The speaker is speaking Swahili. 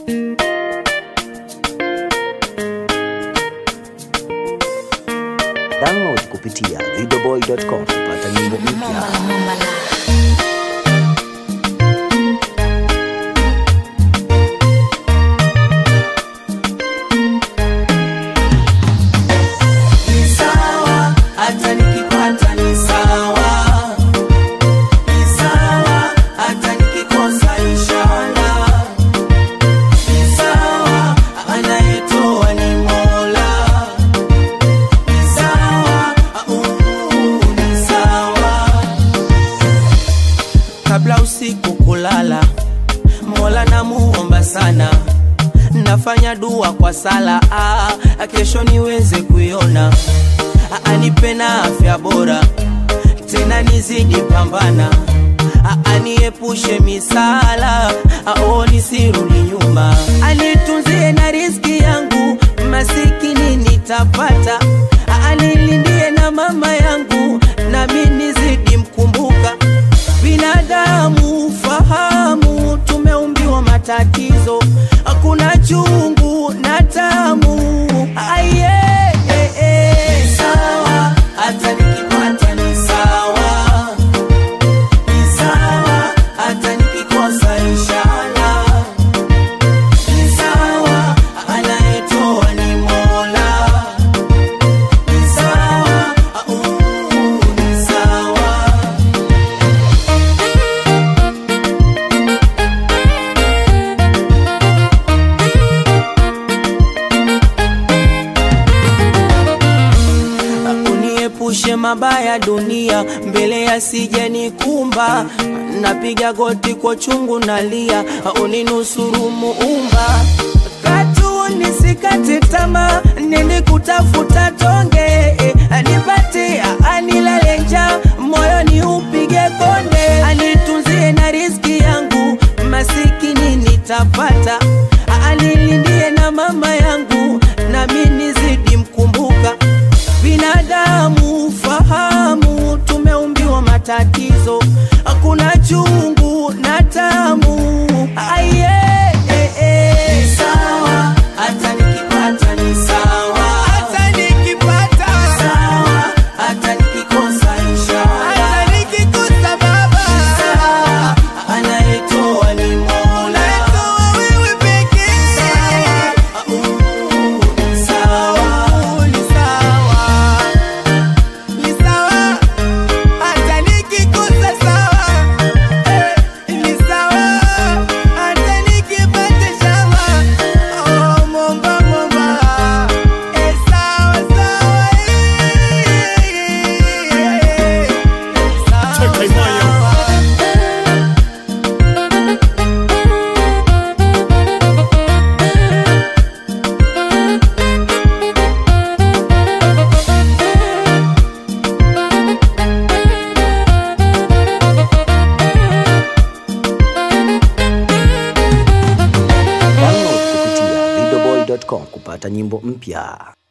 Download kupitia videoboy.com kupata nyimbo mpya. Ni sawa, hata nikipata ni sawa. Ni sawa, hata nikikosa inshallah. Ni sawa, anayetoa ni Mola. Ni sawa, uh, ni sawa. Kabla usiku kulala, Mola namuomba sana nafanya dua kwa sala ah, kesho niweze kuiona ah, anipe na afya bora tena nizidi pambana ah, aniepushe misala ah, oh, nisirudi nyuma anitunzie na riski yangu masikini nitapata ah, anilindie na mama yangu nami nizidi mkumbuka binadamu fahamu tumeumbiwa matatizo hakuna chungu na tamu aye eh, eh. Ni sawa hata nikipata ni sawa ni sawa hata nikikosa inshallah ni sawa anayetoa ni mola ni sawa uh, ni sawa uniepushe mabaya dunia mbele yasije nikumba napiga goti kwa chungu nalia uninusuru muumba katu nisikate tamaa nini kutafuta tonge eh, anipatia anilale njaa moyo ni upige konde anitunzie na riski yangu masikini nitapata anilindie na mama yangu nami nizidi mkumbuka binadamu fahamu tumeumbiwa matatizo hakuna chungu na tamu aye eh, eh. Ni sawa hata nikipata ni sawa hata nikipata sawa hata nikikosa inshallah hata nikikosa baba sawa anayetoa ni Mola anayetoa wewe pekee sawa uh, ni sawa ni sawa ni sawa hata nikikosa sawa eh, ni sawa hata nikipata shawa oh, momba momba eh, sawa sawa eh, sawa sawa Download kupitia videoboy.com kupata nyimbo mpya.